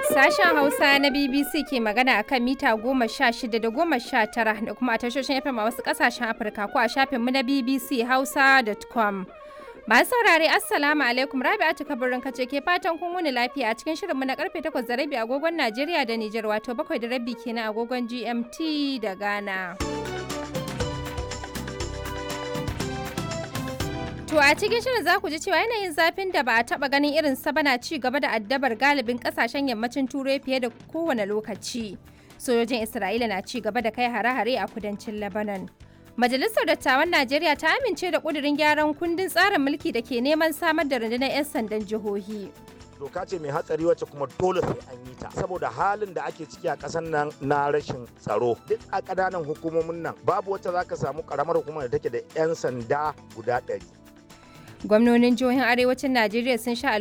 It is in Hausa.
Sashen Hausa na BBC ke magana a kan mita goma sha shida da goma sha tara da kuma a tashoshin FM a wasu ƙasashen Afirka ko a shafinmu na BBC Hausa.com. Masu saurare Assalamu alaikum Rabi'atu kabarin kace ke fatan kun wuni lafiya a cikin shirinmu na karfe 8 da rabi agogon Najeriya da Nijar wato 7 da rabi kenan agogon GMT da Ghana. To a cikin shirin za ku ji cewa yanayin zafin da ba a taba ganin irin sa bana ci gaba da addabar galibin kasashen yammacin turai fiye da kowane lokaci. Sojojin Isra'ila na ci gaba da kai hare-hare a kudancin Lebanon. Majalisar Dattawan Najeriya ta amince da ƙudurin gyaran kundin tsarin mulki da ke neman samar da rundunar 'yan sandan jihohi. doka ce mai hatsari wacce kuma dole sai an yi ta saboda halin da ake ciki a ƙasar nan na rashin tsaro duk a ƙananan hukumomin nan babu wacce za ka samu ƙaramar hukumar da take da 'yan sanda guda ɗari Gwamnonin jihohin arewacin Najeriya sun sha